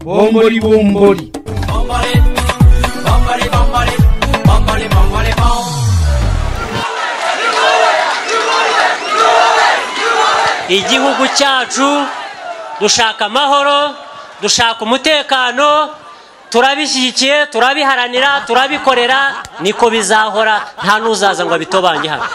bombori bombori igihugu cyacu dushaka amahoro dushaka umutekano turabishyigikiye turabiharanira turabikorera niko bizahora nta n'uzaza ngo abitobange hano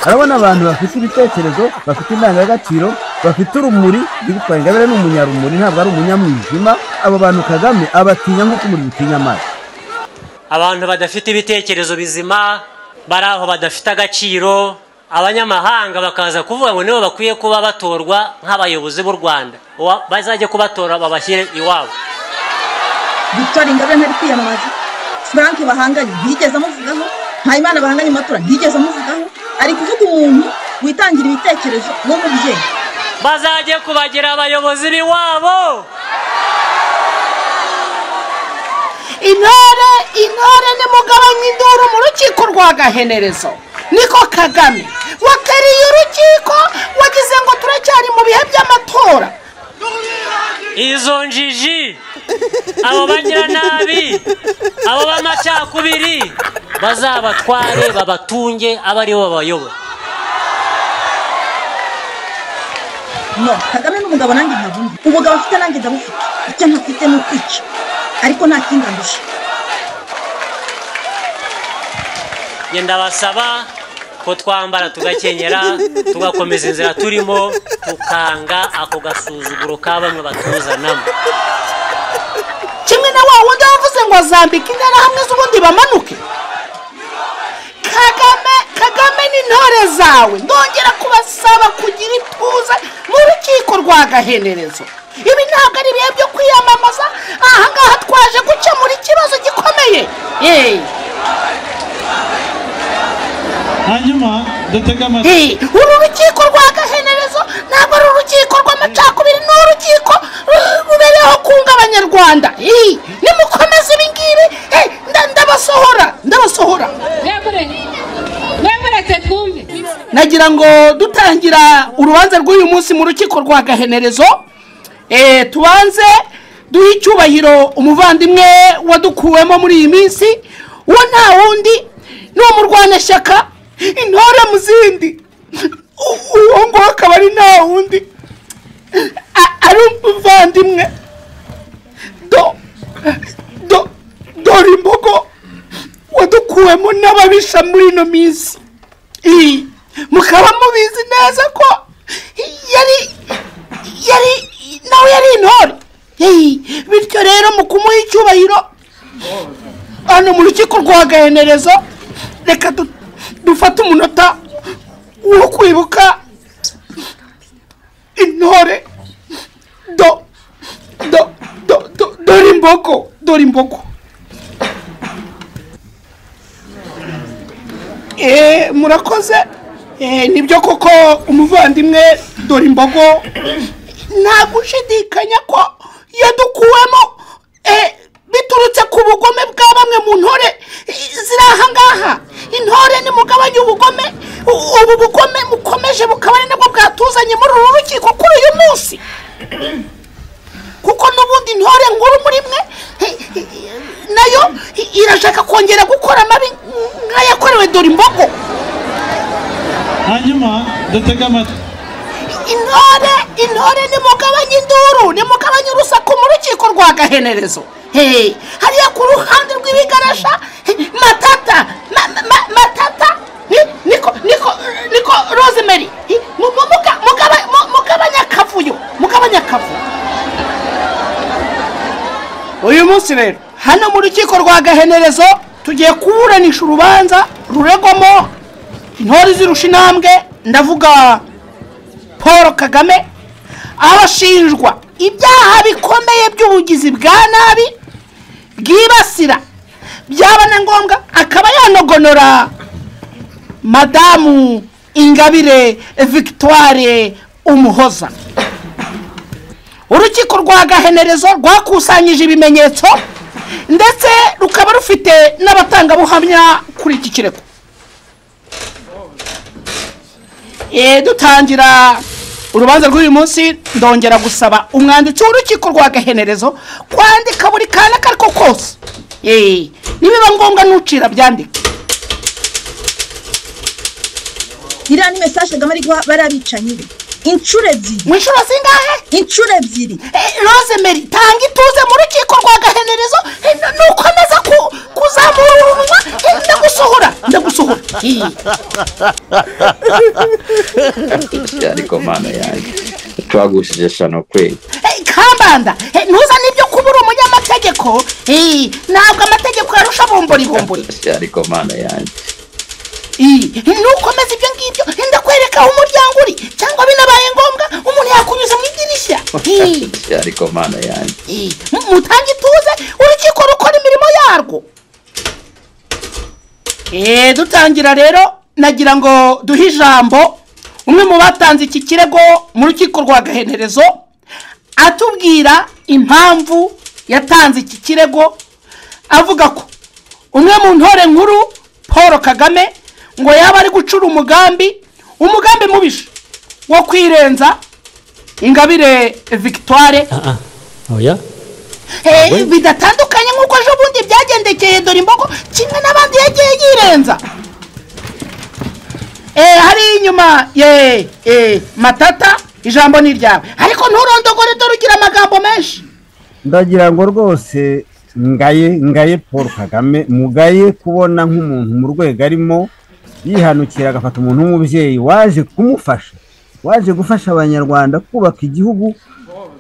urabona abantu bafite ibitekerezo bafite indangagaciro bafite urumuri bitwaye ingabire ni umunyarumuri ntabwo ari umunyamwijima abo bantu kagame abatinya nk'uko umuriro utinya amazi abantu badafite ibitekerezo bizima bari aho badafite agaciro abanyamahanga bakaza kuvuga ngo nibo bakwiye kuba batorwa nk'abayobozi b'u rwanda Uwa- bazajye kubatora babashyire iwabo victoire ingabire ntari kwiyamamaza frank bahanganye ntiyigeze amuvugaho mpayimana bahanganye mu matora ntiyigeze amuvugaho ari kuvuga umuntu witangira ibitekerezo w'umubyeyi bazajye kubagira abayobozi b'iwabo intore intore ni mugabanya induru mu rukiko rwa gahenerezo niko kagame wateriye urukiko wagize ngo turacyari mu bihe by'amatora izo njiji abo bagiranabi abo b'amacakubiri bazabatware babatunge abe ari bo babayobora no kagame n'umugabo nanjye ntabwo undi ubugabo afite nanjye ndabufite icyo ntafite ni ukwica ariko nta kindi andusha njye ndabasaba ko twambara tugakenyera tugakomeza inzira turimo tukanga ako gasuzuguro ka bamwe batuzanamo kimwe na wa wundi wavuze ngo zambika interahamwe z'ubundi bamanuke kagame kagame n'intore zawe ndongera kubasaba kugira ituze mu rukiko rwa gahenerezo ibi ntabwo ari ibihe byo kwiyamamaza ahangaha twaje gukemura ikibazo gikomeye yeee hanyuma dutege amatwi Hey, uru rukiko rwa gahenerezo ntabwo ari urukiko rw'amacakubiri ni urukiko ru- rubereyeho kunga abanyarwanda Hey, nimukomeze ibi ngibi hey, nda- ndabasohora ndabasohora reka twumve nagira ngo dutangira urubanza rw'uyu munsi mu rukiko rwa gahenerezo eh, tubanze duhe icyubahiro umuvandimwe wadukuwemo muri iyi minsi uwo nta wundi ni umurwanashyaka intore mu zindi U- uwo nguwo akaba ari nta wundi a- ari umuvandimwe do do dore imbogo wadukuwemo n'ababisha muri ino minsi Ii, mukaba mubizi neza ko yari yari nawe yari intore Ii, bityo rero mu kumuha icyubahiro hano mu rukiko rwa gahenerezo reka du- dufate umunota wo kwibuka intore do do do do dore imbogo dore imbogo Eh, murakoze Eh, nibyo koko umuvandimwe dore imbogo nta gushidikanya ko yadukuwemo eh, biturutse ku bugome bwa bamwe mu ntore eh, ziri aha ngaha intore nimugabanye ubugome U- ubu bugome mukomeje bukaba ari nabwo bwatuzanye muri uru rukiko kuri uyu munsi kuko n'ubundi intore nkuru muri mwe eh, eh, nayo i- irashaka kongera gukora amabi nk'ayakorewe dore imbogo hanyuma dutege amatwi intore intore nimugabanye induru nimugabanye urusaku mu rukiko rwa gahenerezo Hey, hariya ku ruhande rw'ibigarasha hey, matata ma, ma- ma, matata ni- niko niko niko rosemary Hey, mu- mu- muga- mugaba- mu- mugabanye akavuyo mugabanye akavuyo uyu munsi rero hano mu rukiko rwa gahenerezo tugiye kuburanisha urubanza ruregwamo intore zirusha intambwe ndavuga paul kagame abashinjwa ibyaha bikomeye by'ubugizi bwa nabi bwibasira byaba na ngombwa akaba yanogonora madamu ingabire victoire umuhoza urukiko rwa gahenerezo rwakusanyije ibimenyetso ndetse rukaba rufite n'abatangabuhamya kuri iki kirego Eh, dutangira urubanza rw'uyu munsi ndongera gusaba umwanditsi w'urukiko rwa gahenerezo kwandika buri kana ako ari ko kose Eh, nibiba ngombwa n'ucira byandike iriya ni mesaje kagame ari guha bariya bicanyi be inshuro ebyiri mu nshuro zingahe inshuro ebyiri Eh, rosemary tanga ituze mu rukiko rwa gahenerezo eh, n- nukomeza ku- kuzamura urunwa eh, ndagusohora ndagusohora Eh. ariko mana yanjye twagushije shano kweli Eh, kambanda eh, ntuzane ibyo kuba uri umunyamategeko Eh, ntabwo amategeko yarusha bombori bombori ariko mana yanjye Eh, nukomeza ibyo ngibyo eh, ndakwereka aho umuryango uri cyangwa binabaye ngombwa umuntu yakunyuza mu idirishya Eh, ariko mana yanjye eh, mu- mutange ituze urukiko rukora imirimo yarwo Eh, dutangira rero nagira ngo duhe ijambo umwe mu batanze iki kirego mu rukiko rwa gahenerezo atubwira impamvu yatanze iki kirego avuga ko umwe mu ntore nkuru paul kagame ngo yaba ari gucura umugambi umugambi mubisha wo kwirenza ingabire victoire oya Eh, bidatandukanye nk'uko ejo bundi byagendekeye dore imbogo kimwe n'abandi yagiye yirenza Eh, hari inyuma ye eh, matata ijambo ni iryawe ariko nturondogore dore ugira amagambo menshi ndagira ngo rwose ngaye ngaye paul kagame mugaye kubona nk'umuntu mu rwego arimo yihanukira agafata umuntu w'umubyeyi waje kumufasha waje gufasha abanyarwanda kubaka igihugu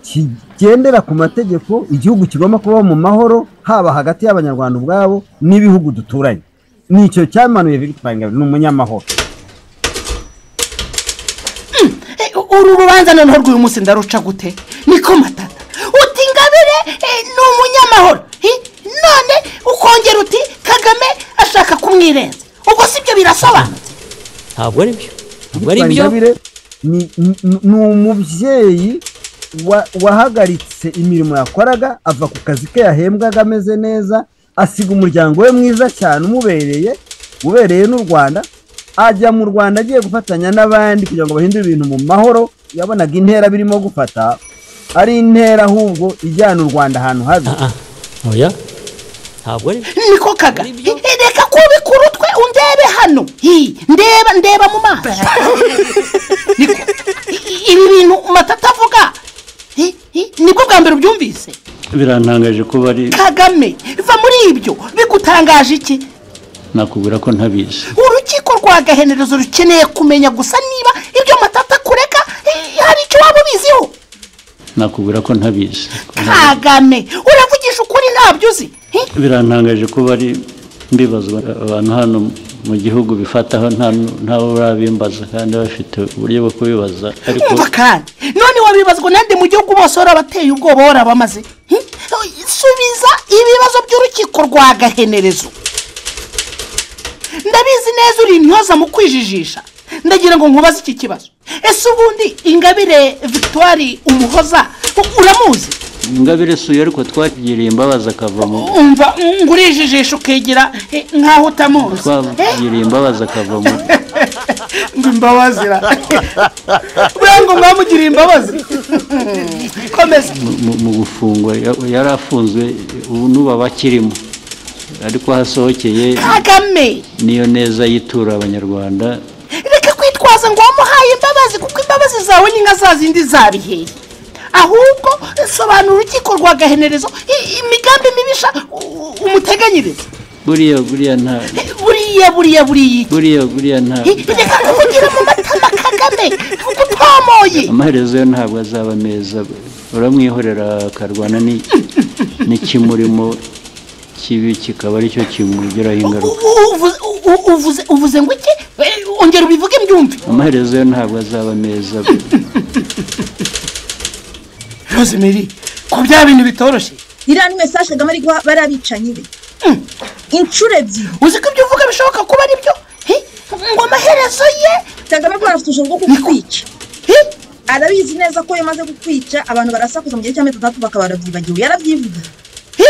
kigendera ku mategeko igihugu kigomba kubaho mu mahoro haba hagati y'abanyarwanda ubwabo n'ibihugu duturanye nicyo cyamanuye victoire ingabire ni umunyamahoro Eh, uru rubanza noneho rw'uyu munsi ndaruca gute niko matata uti ingabire eh, ni umunyamahoro Eh, none ukongera uti kagame ashaka kumwirenza ubwo si byo birasobanutse ntabwo ari byo ntabwo ari Victoire byo Ingabire ni ni- ni umubyeyi wa- wahagaritse imirimo yakoraga ava ku kazi ke yahembwaga ameze neza asiga umuryango we mwiza cyane umubereye ubereye n'u rwanda ajya mu rwanda agiye gufatanya n'abandi kugira ngo bahindure ibintu mu mahoro yabonaga intera birimo gufata ari intera ahubwo ijyana u rwanda ahantu habi Ah, ah. oya ntabwo ari byo niko kaga Eh, reka kubikura utwe undebe hano Hi, ndeba ndeba mu maso Niko. I- ibi bintu matata avuga hi, hi, nibwo bwa mbere ubyumvise birantangaje kuba ari kagame va muri ibyo bigutangaje iki nakubwira ko ntabizi urukiko rwa gahenerezo rukeneye kumenya gusa niba ibyo matata akureka eh, hari icyo waba ubiziho nakubwira ko ntabizi kagame uravugisha ukuri ntabyo uzi Hi, birantangaje kuba ari mbibazwa abantu hano mu gihugu bifataho nta ntawe urabimbaza kandi bafite uburyo bwo kubibaza ariko umva kandi none wabibazwa nande mu gihugu bose warabateye ubwoba warabamaze Hi? subiza ibibazo by'urukiko rwa gahenerezo ndabizi neza uri intyoza mu kwijijisha ndagira ngo nkubaze iki kibazo ese ubundi ingabire victoire umuhoza u- uramuzi ingabire suye ariko twagiriye imbabazi akava mu umva mm, ngo urijijisha ukigira eh, nk'aho utamuzi Eh? twagiriye imbabazi akava mu ngo imbabazi ra buriya ngo mwamugiriye imbabazi komeza mu- mu gufungwa ya- yari afunzwe ubu n'ubu aba akirimo ariko hasohokeye kagame niyo neza yitura abanyarwanda reka kwitwaza ngo wamuhaye imbabazi kuko imbabazi zawe ni nka za zindi zabiheye ahubwo sobanura urukiko rwa gahenerezo i- imigambi mibisha u- umuteganyiriza buriya buriya nta buriya buriya buriya iki? buriya buriya nta I- reka kuvugira mu matama kagame gutomoye amaherezo yo ntabwo azaba meza uramwihorera akarwana ni- n'ikimurimo kibi kikaba aricyo kimugiraho ingaruka U- u- uvuze- u- uvuze- uvuze ngo iki Eh, ongera ubivuge mbyumve amaherezo yo ntabwo azaba meza rosemary ko bya bintu bitoroshye iriya ni mesaje kagame ari guha bariya bicanyi be inshuro ebyiri uzi ko ibyo uvuga bishoboka kuba ari byo Hi, ngo amaherezo ye kagame ko afite ubushobozi bwo kukwica Hi, arabizi neza ko iyo amaze kukwica abantu barasakuza mu gihe cy'amezi atandatu bakaba barabyibagiwe yarabyivugiye hi.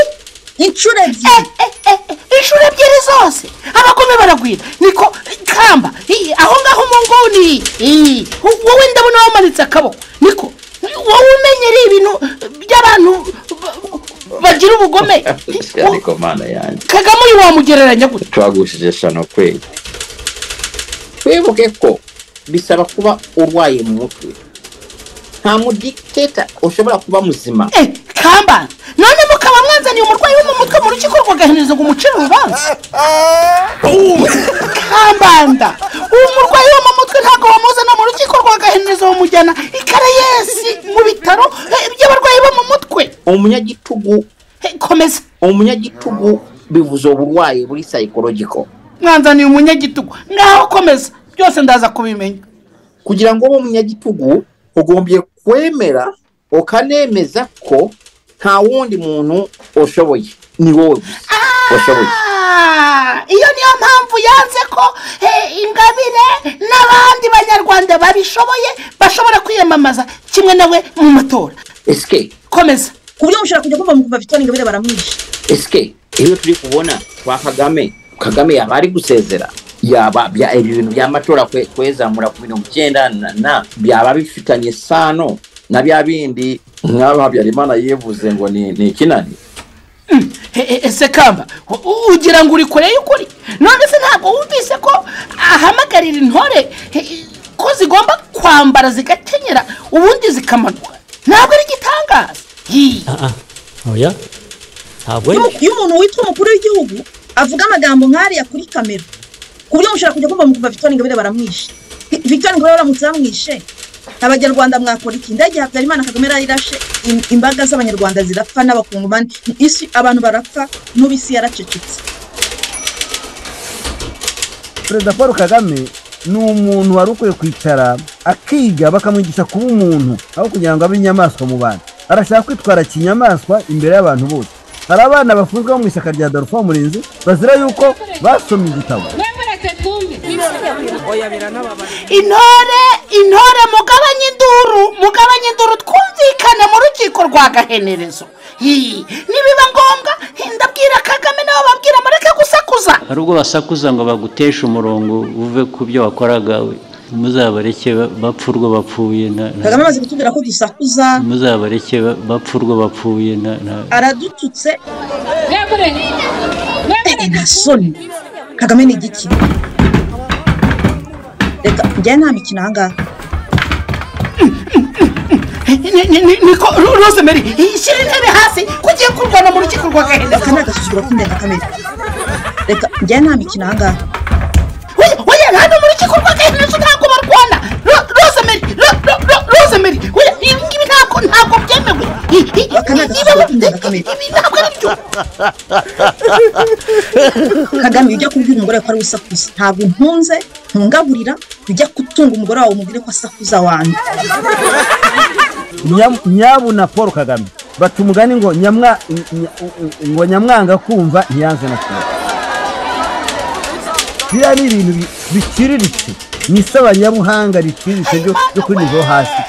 inshuro Eh, ebyiri eh, eh, eh, inshuro ebyiri zose abagome baragwira niko kamba i- aho ngaho umu nguni i, wowe ndabona wamanitse yamanitse akaboko niko wowe umenyereye ibintu by'abantu ba- bagira ubugome ariko mana yanjye kagame uyu wamugereranya gute twagushije shano kweli twibuke ko bisaba kuba urwaye mu mutwe nta mudikiteta ushobora kuba muzima Eh, kamba none mukaba mwanzaniye umurwayi wo mu mutwe mu rukiko rwagahereza ngo umucire urubanza kambanda uwo murwayi wo mu mutwe ntabwo bamuzana mu rukiko rwagahereza bamujyana i karayesi mu bitaro eh, by'abarwayi bo mu mutwe umunyagitugu Eh, komeza umunyagitugu bivuze uburwayi buri psychological mwanzaniye umunyagitugu ngaho komeza byose ndaza kubimenya kugira ngo ube umunyagitugu ugombye kwemera ukanemeza ko nta wundi muntu ushoboye ni wowe gusa washoboye Ah, iyo niyo mpamvu yanze ko eh, ingabire n'abandi banyarwanda babishoboye bashobora kwiyamamaza kimwe nawe mu matora esike komeza ku buryo mushobora kujya kumva mukumva victoire ingabire baramwishe esike iyo turi kubona kwa kagame kagame yaba ari gusezera yaba bya ibi bintu by'amatora kwe- kwezamura ku mirongo icyenda na- na byaba bifitanye sano na bya bindi nk'aba habyarimana yivuze ngo ni ni ikinani Eh, eh, ese kamba u- u- ugira ngo uri kure y'ukuri none se ntabwo wumvise ko ahamagarira intore eh, eh, ko zigomba kwambara zigakenyera ubundi zikamanuka ntabwo ari igitangaza Yi. oya ntabwo Iyo- iyo umuntu witwa umukuru w'igihugu avuga amagambo nk'ariya kuri kamera ku buryo mushobora kujya kumva mukumva victoire ingabire baramwishe Hi- victoire ingabire baramutse bamwishe abanyarwanda mwakora iki ndege habyarimana kagame yarayirashe im- imbaga z'abanyarwanda zirapfa n'abakungumani isi abantu barapfa n'ubu isi yaracecetse perezida paul kagame ni umuntu wari ukwiye kwicara akiga bakamwigisha kuba umuntu aho kugira ngo abe inyamaswa mu bantu arashaka kwitwara kinyamaswa imbere y'abantu bose hari abana bafunzwe bo mu ishyaka rya dorfa murinzi bazira yuko basomye igitabo intore intore mugabanye induru mugabanye induru twumvikane mu rukiko rwa gahenerezo Yi. nibiba ngombwa ndabwira kagame nabo babwira mureke gusakuza hari ubwo basakuza ngo baguteshe umurongo uve ku byo wakoraga muzabareke ba- bapfa urwo bapfuye na- na- kagame amaze kutubwira ko dusakuza muzabareke ba- bapfa urwo bapfuye na- na- aradututse Eh, nta soni kagame ni igiki reka njyewe nta mikino ahangaha Ni- ni- ni- niko Ro- rosemary shyira intebe hasi ko ugiye kurwana mu rukiko rwa aka ni gahenereza agasuzuguro k'indengakamere reka njyewe nta mikino ahangaha oya hano mu rukiko rwa gahenereza ntabwo barwana Ro- rosemary Ro- Ro- Ro- rosemary oya ibi ngibi ntabwo ntabwo byemewe I- i- Aka ni ibi ntabwo agasuzuguro k'indengakamere ari byo kagame ujya kubwira umugore wawe ko ari we usakuza ntabwo ntunze ntungaburira ujya gutunga umugore wawe umubwire ko asakuza wanjye Nya- nyabuna paul kagame baca umugani ngo nyamwa nya- ngo nyamwanga kumva ntiyanze na kimwe biriya ni ibintu bi- biciriritse ni isabanyabuhanga riciriritse ryo ryo kuri nivo hasi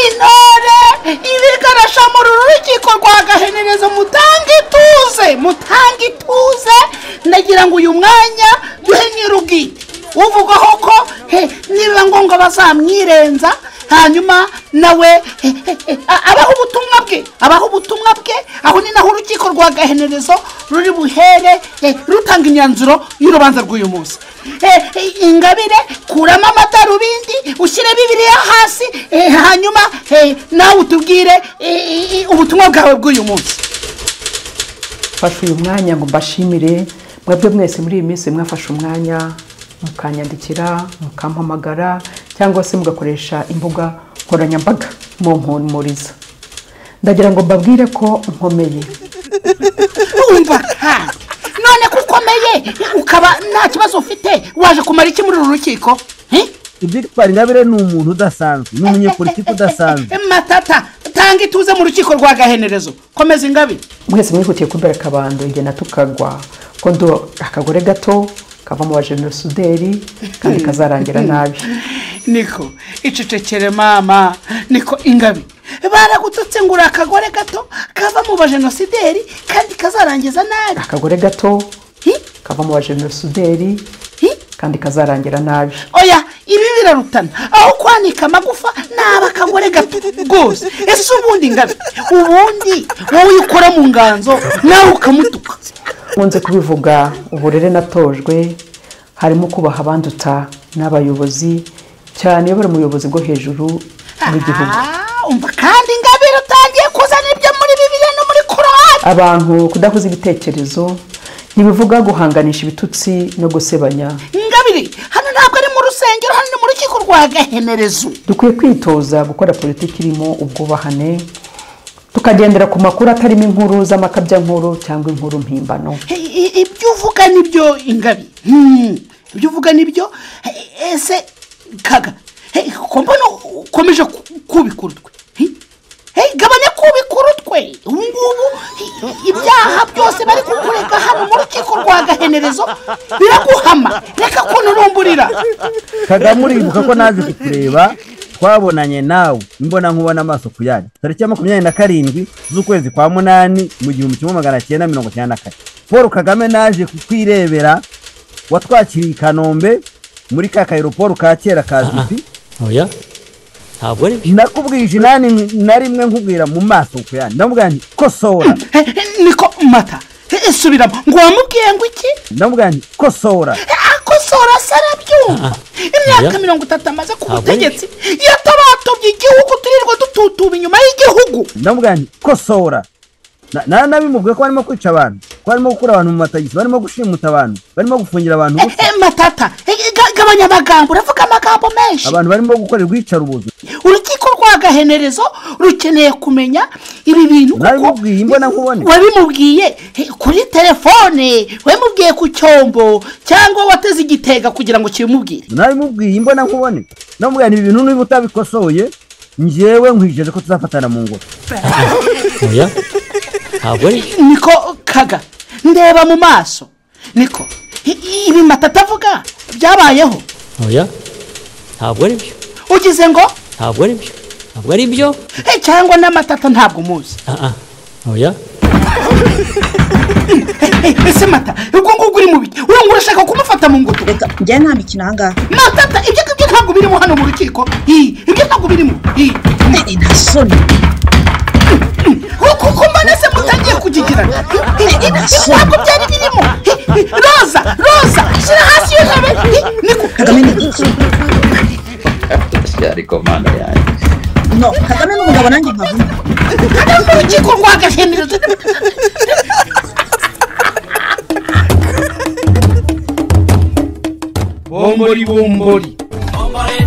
intore ibigarasha mu uru rukiko rwa gahenerezo mutange ituze mutange ituze ndagira ngo uyu mwanya duhe nyir'ubwite uvugaho ko he, nibiba ngombwa bazamwirenza hanyuma nawe he, he, he, a- abaho ubutumwa bwe abaho ubutumwa bwe aho ni naho urukiko rwa gahenerezo ruri buhere he, rutanga imyanzuro y'urubanza rw'uyu munsi Eh, eh, ingabire kuramo amadarubindi ushyire bibiriya hasi eh, hanyuma eh, nawe utubwire eh, eh, ubutumwa bwawe bw'uyu munsi mfashe uyu mwanya ngo mbashimire mwebwe mwese muri iyi minsi mwafashe umwanya mukanyandikira mukampamagara cyangwa se mugakoresha imbuga nkoranyambaga mumpumuriza ndagira ngo mbabwire ko nkomeye urumva ha, none ko ukomeye ukaba nta kibazo ufite waje kumara iki muri uru rukiko Eh? ibyitwara ingabire ni umuntu udasanzwe ni umunyepolitiki udasanzwe Eh, matata tanga ituze mu rukiko rwa gahenerezo komeza ingabire mwese mwihutiye kumbera akabando igihe natukagwa ko ndo akagore gato kavamo abajenosideri kandi kazarangira nabi niko icecekere mama niko ingabi baragututse ngo uri akagore gato kava mu bajenosideri kandi kazarangiza nabi akagore gato Hi? kavamo abajenosideri Hi? kandi kazarangira nabi oya ibi birarutana aho kwanika amagufa ni akagore gato rwose ese ubundi ngabe ubundi wowe iyo ukora mu nganzo nawe ukamutuka nkunze kubivuga uburere natojwe harimo kubaha abandutsa n'abayobozi cyane iyo bari mu buyobozi bwo hejuru bw'igihugu Ah, umva kandi ingabire utangiye kuzana ibyo muri bibiri no muri korowani abantu kudahuza ibitekerezo ntibivuga guhanganisha ibitutsi no gusebanya ingabire hano ntabwo ari mu rusengero hano ni mu rukiko rwa gahenerezo dukwiye kwitoza gukora politiki irimo ubwubahane tukagendera ku makuru atarimo inkuru z'amakabyankuru cyangwa inkuru mpimbano I- i- ibyo uvuga nibyo ingabi Hmm, ibyo uvuga nibyo Eh, ese kaga Hey, ko mbona ukomeje ku- kubikura utwe Hey, hey, gabanya kubikura utwe ubu ngubu i- ibyaha byose bari kukurega hano mu rukiko rwa gahenerezo biraguhama reka kunturumburira kagame uribuka ko naje kukureba twabonanye nawe imbona nkubona amaso ku yanyu tariki ya makumyabiri na karindwi z'ukwezi kwa munani mu gihumbi kimwe magana cyenda mirongo icyenda na kane paul kagame naje kukwirebera watwakiriye i kanombe muri ka kayiroporo ka kera kazwi oya ntabwo ari byo nakubwije inani na rimwe nkubwira mu maso ku yanyu ndamubwira nti kosora Hey, hey, niko mata Hey, subiramo ngo wamubwiye ngo iki ndamubwira nti kosora akosora se arabyumva imyaka Oya. mirongo itatu amaze ku Ntabwo butegetsi yatabatobye igihugu turirwa dututuba inyuma y'igihugu ndamubwira nti kosora Na- na- nabimubwiye ko barimo kwica abantu ko barimo gukura abantu mu matagisi barimo gushimuta abantu barimo gufungira abantu Eh, ubusa eh, matata eh, eh, ga- gabanya amagambo uravuga amagambo menshi abantu barimo gukorerwa iyicarubozo urukiko rwa gahenerezo rukeneye kumenya ibi bintu kuko nabimubwiye imbona nkubone wabimubwiye eh, kuri telefone wabimubwiye ku cyombo cyangwa wateze igitega kugira ngo kibimubwire nabimubwiye imbona nkubone ndamubwira nti ibi bintu niba utabikosoye njyewe nkwijeje ko tuzafatana mu ngoro oya ntabwo ari byo niko kaga ndeba mu maso niko I- i- ibi matata avuga byabayeho oya ntabwo ari byo ugize ngo ntabwo ari byo ntabwo ari byo "Eh, cyangwa n'amatata ntabwo muzi Ah, ah. oya Eh, ese mata ubwo ngubwo uri mubi urumva urashaka kumufata mu ngutu reka njyayo nta mikino ahangaha matata ibyo ngibyo ntabwo birimo hano mu rukiko Ih, ibyo ntabwo birimo Ih, Eh, eh, nta soni kuko mbona se mutangiye kugigirana Ih, ih, ibyo ntabwo byari birimo Ih, ih, roza roza shyira hasi iyo ntebe Ih, niko kagame ni igiki ariko mana yanjye no kagame n'umugabo nanjye nkavuna hano mu rukiko rwa gahenerezo bombori bombori bombori